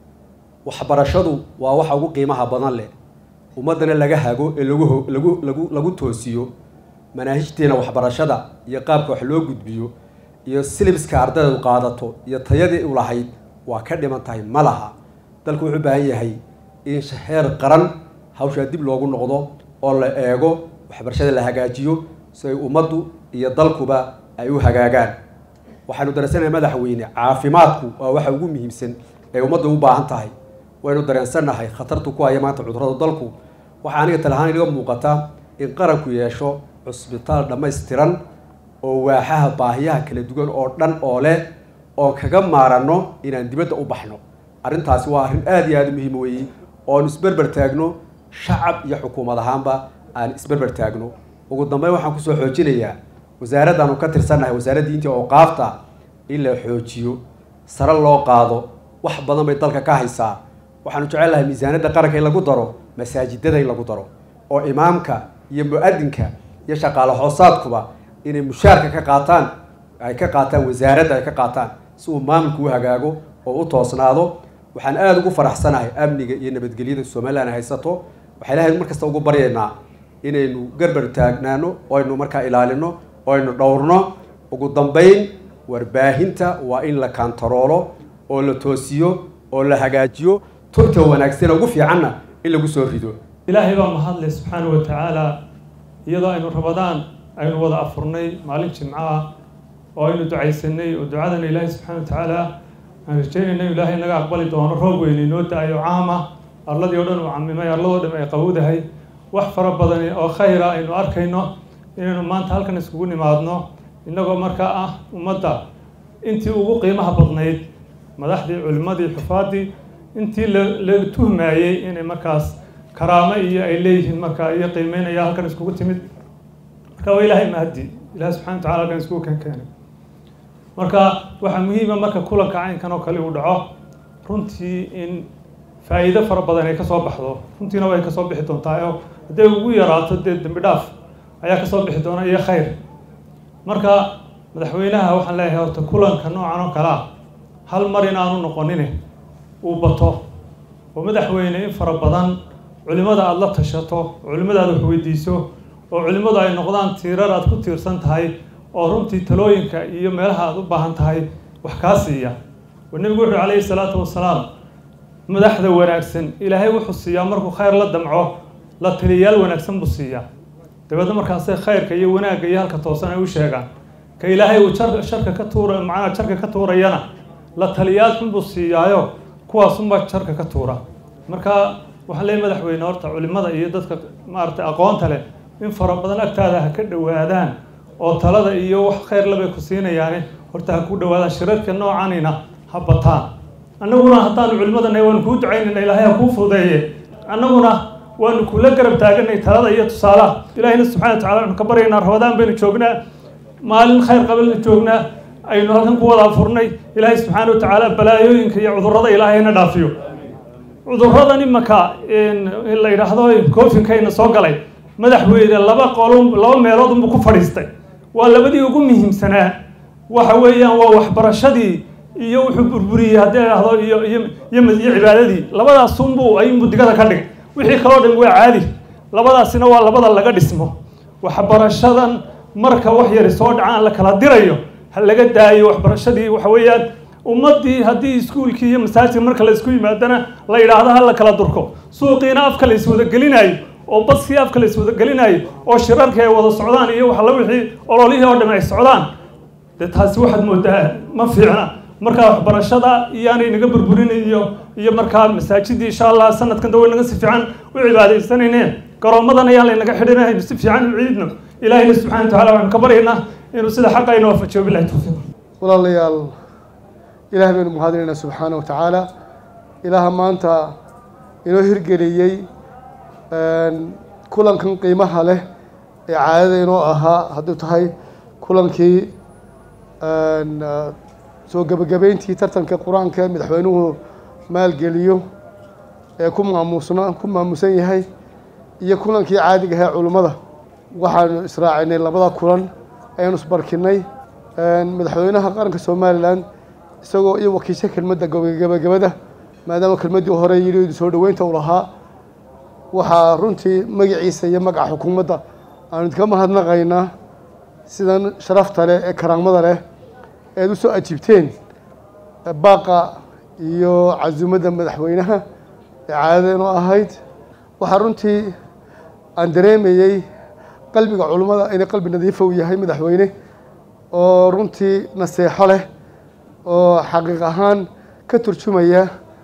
waxbarashadu waa waxa ugu qiimaha badan leh ummaddana laga hago ee lagu ho- lagu lagu lagu toosiyo manaahijteena waxbarashada iyo qaabka wax loo gudbiyo iyo silibska ardaydu qaadato iyo tayadii u lahayd waa ka dhiman tahay ma laha dalku wuxuu u baahan yahay in heer qaran hawshaa dib loogu noqdo oo la eego waxbarashada la hagaajiyo si ay ummaddu iyo dalkuba ay u hagaagaan waxaanu dareensanahay madaxweyne caafimaadku waa waxa ugu muhiimsan ee ummaddu u baahan tahay waynu dareensannahay khatartu ku haya maanta cudurrada dalku waxaa aniga talahaan inaga muuqata in qaranku yeesho cusbitaal dhammaystiran oo waaxaha baahiyaha kala duwan oo dhan oo leh oon kaga maaranno inaan dibadda u baxno arrintaasi waa arrin aada iyo aada u muhiim weeye oon isberber taagno shacab iyo xukuumad ahaanba aan isberber taagno ugu dambeyn waxaan kusoo xoojinayaa wasaaraddaanu ka tirsannahay wasaaradda diinta awqaafta in la xoojiyo sare loo qaado wax badan bay dalka ka haysaa waxaanu jecel lahay miisaaniyadda qaranka in lagu daro masaajidada in lagu daro oo imaamka iyo mu-adinka iyo shaqaale hoosaadkuba inay mushaarka ka qaataan ay ka qaataan wasaaradda ay ka qaataan si uu maamulku u hagaago oo u toosnaado waxaan aada ugu faraxsanahay amniga iyo nabadgelyada somalilan ay haysato waxay lahayd mar kasta ugu baryaynaa inaynu garbar taagnaano oo aynu markaa ilaalino oo aynu dhowrno ugu dambeyn warbaahinta waa in la kaantaroolo oo la toosiyo oo la hagaajiyo tubta wanaagsan ugu fiicanna in lagu soo rido ilaahay baa mahadleh subxaanahu wa tacaala iyadoo aynu rabadaan aynu wada afurnay maalin jimco ah oo aynu ducaysanay oo ducadana ilaahay subxaana wa tacaala aan rajeynayna in ilaahay naga aqbali doono roob weyn inoo da-ayo caam ah arladii oo dhan uu camimay arladoo dhan ay qabowdahay wax fara badan oo khayra aynu arkayno inaynu maanta halkan iskugu nimaadno innagoo markaa ah ummadda intii ugu qiimaha badnayd madaxdii culimmadii xufaadii intii la la tuhmayey inay markaas karaamo iyo ay leeyihiin markaa iyo qiimeynaya halkan iskugu timid marka waa ilaahay mahadi ilahay subxana wa tacala halkan iskugu keen keenay marka waxaa muhiima marka kulanka caynkan oo kale uu dhaco runtii in faa'iido fara badan ay kasoo baxdo runtiina way kasoo bixi doontaa oo hadday ugu yaraato dee dembi dhaaf ayaa kasoo bixi doona iyo khayr marka madaxweynaha waxaan leeyahay horta kulanka noocan oo kale ah hal mar inaanu noqonine uu bato oo madaxweyne in fara badan culimmada aada la tashato culimmada aad wax weydiiso oo culimmadu ay noqdaan tiirar aad ku tiirsan tahay oo runtii talooyinka iyo meelaha aad u baahan tahay wax kaa siiya oo nebigu wuxuu calayhi salaatu wasalaam madaxda wanaagsan ilaahay wuxuu siiyaa markuu khayr la damco la taliyayaal wanaagsan buu siiyaa dabeedna markaasay khayrka iyo wanaagga iyo halka toosan ay u sheegaan ka ilaahay uu jar sharka ka tuura macnaha jarka ka tuurayana la taliyayaal xun buu siiyaayo kuwaasunbaa jarka ka tuura marka waxaan leeyahy madaxweyne horta culimada iyo dadka maaragtay aqoonta leh in fara badan agtaada ha ka dhowaadaan oo talada iyo wax khayr labay ku siinayaane horta ha ku dhowaadaan shirarka noocanina ha bataan annaguna haddaanu culimadana waanu kuu ducaynayna ilaahay ha kuu fudeeye annaguna waanu kula garab taaganay talada iyo tusaalaha ilaahayna subxana wa tacala waxanu ka baryaynaa rabadaan baynu joognaa maalin khayr qabalna joognaa aynu halkan ku wada afurnay ilaahay subxaana wa tacaala balaayooyinka iyo cudurrada ilaahayna dhaafiyo cudurradan imaka la yidhaahdo koofinkayna soo galay madaxweyne laba qolo laba meelood unbuu ku fadhiistay waa labadii ugu muhiimsanaa waxa weeyaan waa waxbarashadii iyo wuxuu burburiyey haddii la idhahdo iyo iyo iyo iyo cibaadadii labadaas unbuu ayunbuu digada ka dhigay wixii kaloo dhan waa caadi labadaasina waa labada laga dhismo waxbarashadan marka wax yari soo dhacaan la kala dirayo ha laga daayo waxbarashadii waxa weeyaan ummaddii haddii iskuulkii iyo masaajidka marka la isku yimaadana la yidhaahdo ha la kala durko suuqiina afka la iswadagelinayo oo baskii afka la iswadagelinayo oo shirarkii ay wada socdaan iyo waxalla wixii ololihii oo dham ay socdaan dee taasi waxaad moodaa ma fiicna markaa waxbarashada iyaanay naga burburin iyo iyo markaa masaajidii insha allah sanadkan dawa naga si fiican u cibaadaysanayne garoomadan ayaan laynaga xidhinaynu si fiican u ciidno ilaahayna subxana wa tacala waxaanu ka baryaynaa inuu sida xaqa inoo waafajiyo bilahi tawfiiq walaalayaal ilaah baynu mahadinaynaa subxaana wa tacaala ilaaha maanta inoo hirgeliyey kulankan qiimaha leh ee caadada inoo ahaa hadduu tahay kulankii soo gebagabeyntii tartanka qur-aanka ee madaxweynuhu maalgeliyo ee ku maamusna ku maamusan yahay iyo kulankii caadiga ahaa culimmada waxaanu israacinay labada kulan ayaanu isbarkinay madaxweynaha qaranka somalilan isagoo iyo wakiisha kelmadda gebagabada maadaama kelmaddii hore yidhi soo dhoweynta u lahaa waxaa runtii magaciisa iyo magaca xukuumadda aanu idinka mahadnaqaynaa sidan sharafta leh ee karaamada leh eed u soo ajiibteen baaqa iyo casuumadda madaxweynaha ee caadada inoo ahayd waxaa runtii aan dareemayey qalbiga culummada inay qalbi nadiifa u yahay madaxweyne oo runtii naseexo leh oo xaqiiq ahaan ka turjumaya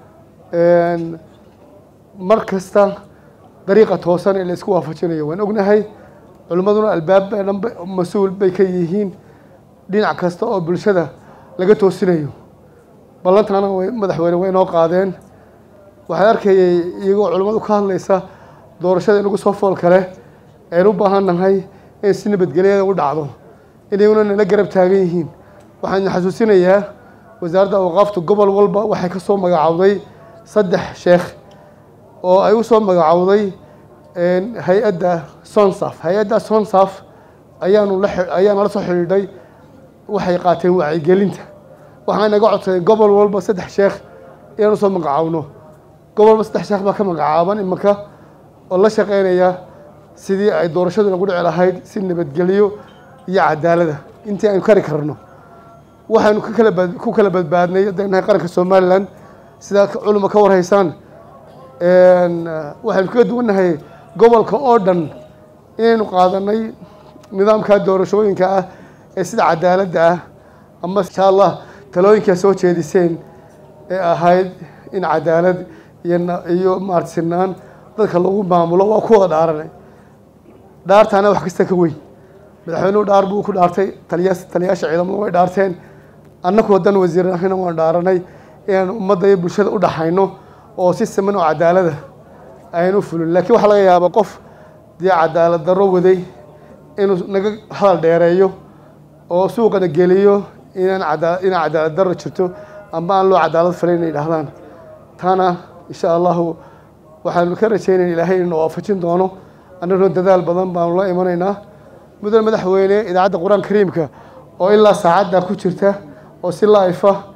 mar kasta dariiqa toosan ee la isku waafajinayo waan ognahay culimmaduna albaab dhan mas-uul bay ka yihiin dhinac kasta oo bulshada laga toosinayo ballantaana way madaxweyne way inoo qaadeen waxaan arkayay iyagoo culimmadu ka hadlaysa doorashada inagu soo fool kale aynu u baahan nahay in si nabadgelyada u dhacdo inaguna nala garab taagan yihiin waxaan xasuusinayaa wasaaradda awqaaftu gobol walba waxay ka soo magacowday saddex sheekh oo ay u soo magacowday hay-adda sonsaf hay-adda sonsaf ayaanu la ayaana la soo xidhiidhay waxay qaateen wacyigelinta waxaan naga codsaday gobol walba saddex sheekh inaanu soo magacowno gobol walba saddex sheekh baa ka magacaaban imanka oo la shaqeynaya sidii ay doorashadu nagu dhici lahayd si nabadgelyo iyo cadaalada intii aynu kari karno waxaynu ka kala bad ku kala badbaadnay haddaynu nahay qaranka somalilan sidaa culima ka warhaysaan waxaynu kaga duwannahay gobolka oo dhan inaynu qaadanay nidaamka doorashooyinka ah ee sida cadaaladda ah ama insha allah talooyinkaa soo jeediseen ee ahayd in cadaalad iyo iyo maarata sinaan dadka lagu maamulo waa ku wada dhaaranay dhaartaana wax kasta ka weyn madaxweynuhu dhaar buu ku dhaartay taliya taliyaasha ciidamadu way dhaarteen annagu haddaan wasiir ahayna waan dhaaranay inaan ummadda iyo bulshada u dhaxayno oo si siman oo cadaalada aynu fulin laakiin waxaa laga yaabaa qof dee cadaalad darro waday inuu naga hadal dheereeyo oo suuqana geliyo inaan cadaa inaan cadaalad darro jirto amba aan loo cadaalad falay inay dhahdaan taana insha allahu waxaanu ka rajaynayna ilaahay inuu waafajin doono annaguna dadaal badan baanu la imanaynaa mudane madaxweyne idaacadda qur-aan kariimka oo ilaa saacadda ku jirta oo si laifa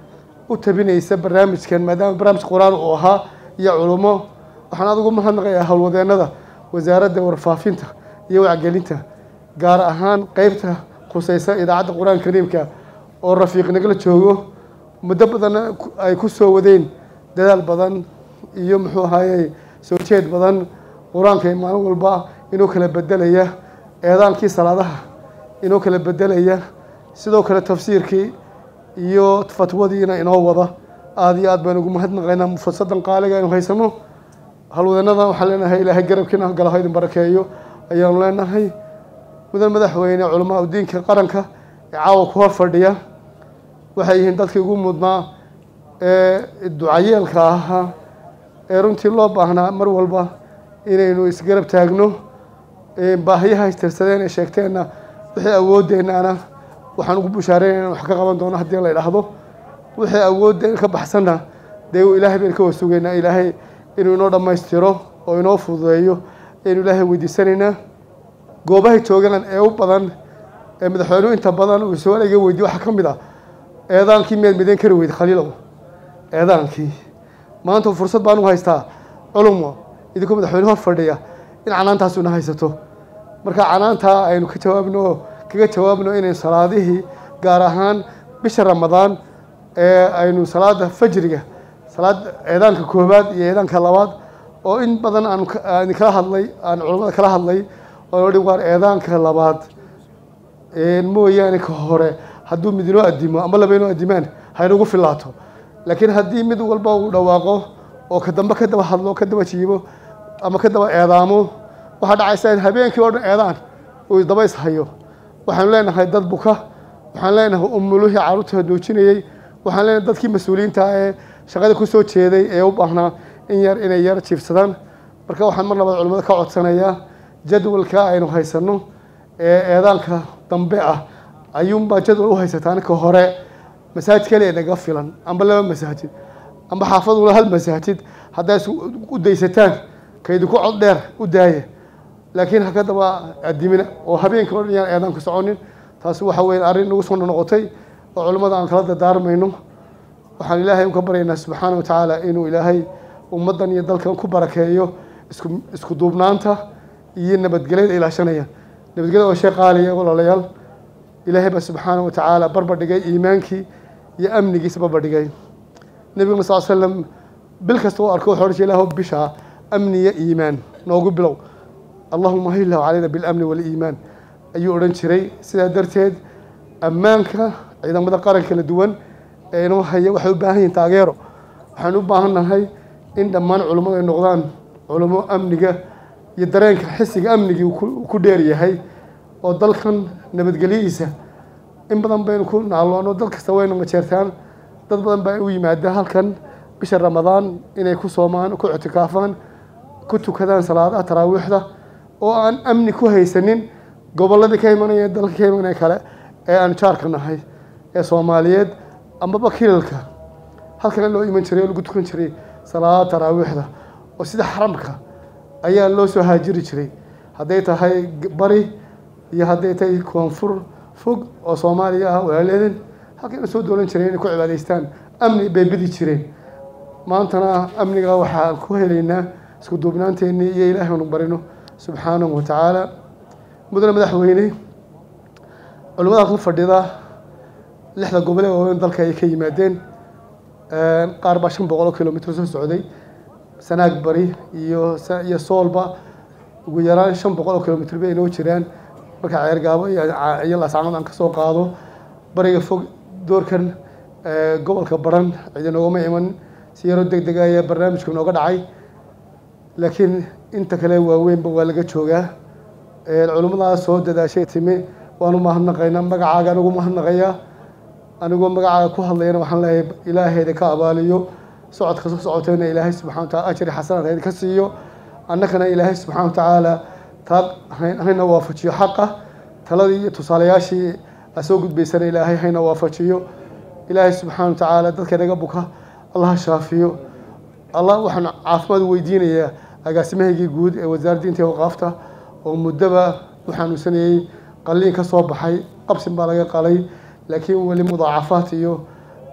u tabinaysa barnaamijkan maadaama barnaamij qur-aan uu ahaa iyo culummo waxaan adigu mahadnaqayaa howlwadeennada wasaaradda warfaafinta iyo wacgelinta gaar ahaan qeybta khuseysa idaacadda qur-aanka kariimka oo rafiiq nagala joogo muddo badanna ay ku soo wadeen dadaal badan iyo muxuu ahaayey soo jeed badan qur-aanka maalin walba inuu kala bedelaya eedaankii salaadaha inuu kala bedelaya sidoo kale tafsiirkii iyo fatwadiina inoo wada aada iyo aad baynu ugu mahadnaqaynaa fursadan qaaliga aynu haysano halwadanada waxaan leenahay ilaahay garabkiina galaho idin barakeeyo ayaanu leenahay mudan madaxweyne culamaa udiinka qaranka ee caawa ku hor fadhiya waxay yihiin dadkii ugu mudnaa ee ducayeelka ahaa ee runtii loo baahnaa mar walba inaynu isgarab taagno baahiyaha istirsadeen ee sheegteenna wixii awoodeennaana waxaan ugu bushaareynaya in wax ka qaban doono haddii la idhaahdo wixii awoodeen ka baxsanna dee ilaahay baynu ka wasugeynaa ilaahay inuu inoo dhammaystiro oo inoo fududeeyo aynu ilaahay weydiisanaynaa goobahay joogaan ee u badan ee madaxweynuhu inta badan uu su-aal iga weydiye waxaa ka mid ah eedaankii miyaad midayn kari weyda khaliilow eedaankii maanta fursad baan u haystaa culumo idinkoo madaxweyne hor fadhiya in canaantaasuna haysato marka canaantaa aynu ka jawaabno kaga jawaabno inaynu salaadihii gaar ahaan bisha ramadaan ee aynu salaada fajriga salaad eedaanka koobaad iyo eedaanka labaad oo in badan aan aan kala hadlay aan culammada kala hadlay oo dhi waar eedaanka labaad mooyaane ka hore hadduu mid inoo adimo ama laba inoo adimaan haynugu filaato laakiin haddii mid walba uu dhawaaqo oo ka dambe ka daba hadlo ka daba jiibo ama ka daba eedaamo waxaa dhacaysa in habeenkii oo dhan eedaan uu daba ishayo waxaanu leenahay dad buka waxaan leenahay umuluhii carruurta nuujinayey waxaan leenahay dadkii mas-uuliyiinta ee shaqada ku soo jeeday ee u baahnaa in yar inay yar jiifsadaan marka waxaan mar labaad culimmada ka codsanayaa jadwalka aynu haysanno ee eedaanka dambe ah ayuunbaa jadwal u haysataan ka hore masaajid kaliya naga filan amba laba masaajid amba xaafadula hal masaajid hadday u daysataan ka idinku cod dheer u daaya laakiin ha ka daba adimina oo habeenkii o dhan yaan eedaanku soconin taasi waxa weeye arrin nagu soo noqotay oo culimmada aan kala dardaarmayno waxaan ilaahay uka baryaynaa subxaana wa tacaala inuu ilaahay ummaddan iyo dalkan ku barakeeyo isku isku duubnaanta iyo nabadgelyada ilaashanaya nabadgelyada waa shay qaaliya walaalayaal ilaahay baa subxaana wa tacaala barbar dhigay iimaankii iyo amnigiisa barbar dhigay nebiguna sal slam bil kasta u arko wuxuu odhan jiray ilaahu bishaa amni iyo iimaan noogu bilow allahuma hillahu calayna bilamni waliimaan ayuu odhan jiray sidaa darteed ammaanka ciidamada qaran kala duwan ee inoo haya waxay u baahan yihiin taageero waxaan u baahan nahay in dhammaan culummadu ay noqdaan culummo amniga iyo dareenka xisiga amnigii uu ku dheer yahay oo dalkan nabadgelyadiisa in badan baynu ku naaloono dal kasta waynu majeertaan dad badan baa u yimaada halkan bisha ramadaan inay ku soomaan ku ictikaafaan ku tukadaan salaadaha taraawiixda oo aan amni ku haysanin gobolladii ka imanaya dalka ka imanaya kale ee aan jaarka nahay ee soomaaliyeed amaba kilalka halkan loo iman jiray oo lagu tukan jiray salaada taraawiixda oo sida xaramka ayaa loo soo haajiri jiray hadday tahay bari iyo hadday tahay koonfur fog oo soomaaliya ah walaaleedan halkayna soo doolan jireen inay ku cibaadaystaan amni bay bidi jireen maantana amniga waxaa ku helaynaa isku duubnaanteennii iyo ilaahay anu barino subxaanahu wa tacaala mudane madaxweyne culimmada halkan fadhida lixda gobol ee waaweyn dalka ay ka yimaadeen qaar baa shan boqol oo kilomitr soo socday sanaag bari iyo iyo soolba ugu yaraan shan boqol oo kilomitr bay inoo jiraan marka ceergaabo iyo laascanood aan kasoo qaado bariga fog doorkan gobolka baran cidi noogama iman si yaroo deg dega ayaa barnaamijku nooga dhacay laakiin inta kale waaweynba waa laga joogaa culimmadaas soo dadaashay timi waanu mahadnaqaynaa magacaaga anigu mahadnaqayaa anigoo magacaaga ku hadlayana waxaan leeyahay ilaahayda ka abaaliyo socodka soo socotayna ilaahay subxana wa taala ajri xasanaad hayda ka siiyo annagana ilaahay subxana wa tacaala taa hayna waafajiyo xaqa taladii iyo tusaalayaashii a soo gudbaysana ilaahay hayna waafajiyo ilaahay subxaana wa tacaala dadka naga buka allaha shaafiyo allah waxaan caafimaad weydiinayaa agaasimahaygii guud ee wasaaradda diinta iyo waqaafta oo muddoba u xanuunsanayey qalliin ka soo baxay qabsin baa laga qalay laakiin weli mudaacafaad iyo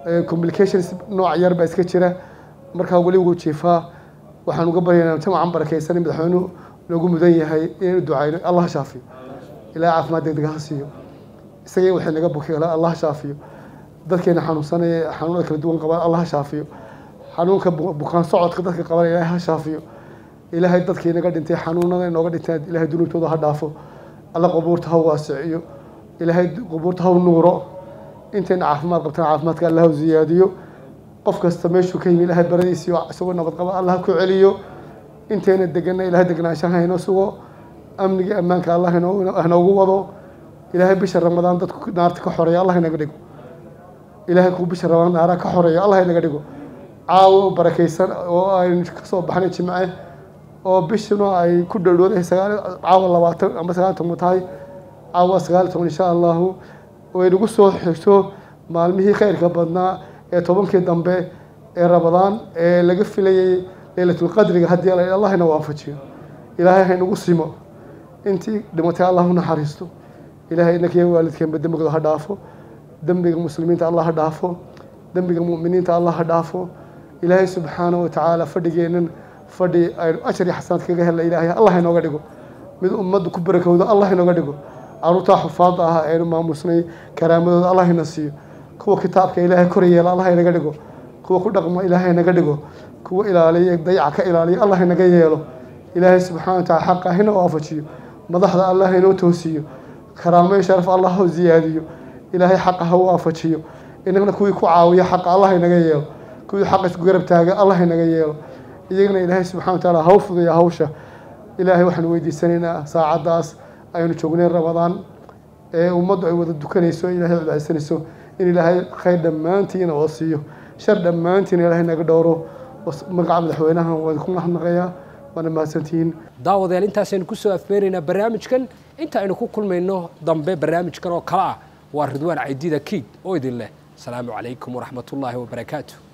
communications nooc yar baa iska jira markaa weli wuu jiifaa waxaan uga baryaynaa jamacan barakaysan madaxweynuhu loogu mudan yahay inaynu ducayno allah ha shaafiyo ilaa caafimaad degdeg ha siiyo isagii waxay naga buki allah ha shaafiyo dadkeena xanuunsanaya xanuunada kala duwan qabaan allah ha shaafiyo xanuunka bukaan socodka dadka qaban ilaahay ha shaafiyo ilaahay dadkii naga dhintay xanuunada inooga dhinteen ilaahay dunuubtooda ha dhaafo alla qubuurta ha waasiciyo ilaahay qubuurta ha nuuro intayna caafimaad qabtaan caafimaadka allah ha ziyaadiyo qof kasta meeshuu ka yimi ilaahay baradiisiyo isagoo nabad qaba allah ha ku celiyo intayna degana ilaahay degnaanshaha haynoo sugo amnigii ammaanka allah hanoogu wado ilaahay bisha ramadaan dadku naarta ka xoreeya allah inaga dhigo ilaahay kuu bisha ramadaan naara ka xoreeyo allah inaga dhigo caawo barakaysan oo aynu kasoo baxnay jimce oo bishuna ay ku dhowdhowdahay sagaal caawa labaatan ama sagaal toban tahay caawa sagaal toban insha allahu way nagu soo xigto maalmihii khayrka badnaa ee tobankii dambe ee ramadaan ee laga filayay leylatulqadriga haddii allah ina waafajiyo ilaahay haynagu simo intii dhimatay allah u naxariisto ilaahay inankiiyo waalidkeenba dembigooda ha dhaafo dembiga muslimiinta allah ha dhaafo dembiga mu'miniinta allah ha dhaafo ilaahay subxaanahu watacaala fadhigeennan fadhi aynu ashar iyo xasanaad kaga helna ilaahay allah inooga dhigo mid ummaddu ku barakowdo allah inooga dhigo caruurtaa xufaadda ah aynu maamusnay karaamadooda allah ina siiyo kuwa kitaabka ilaahay kor yeela allah inaga dhigo kuwa ku dhaqmo ilaahay naga dhigo kuwa ilaaliya dayaca ka ilaaliya allah inaga yeelo ilaahay subxana wataala xaqa hina waafajiyo madaxda allah inoo toosiyo karaamayo sharaf allah ha ziyaadiyo ilaahay xaqa ha waafajiyo inagna kuwii ku caawiya xaqa allah inaga yeelo kuwii xaqa isku garab taaga allah inaga yeelo iyagana ilaahay subxana wataala ha u fuduya hawsha ilaahay waxaanu weydiisanaynaa saacaddaas aynu joognay ramadaan ee ummaddu ay wada dukanayso ilaahay codcaysanayso in ilaahay khayr dhammaantiina oo siiyo shar dhammaantiina ilaahay naga dhowro magaca madaxweynaha waan ku mahadnaqayaa waana mahadsantihiin daawadayaal intaasaynu kusoo afbeeraynaa barnaamijkan inta aynu ku kulmayno dambe barnaamijkan oo kale ah waa ridwaan caydida kiid oo idin leh asalaamu calaykum waraxmatullaahi wabarakaatu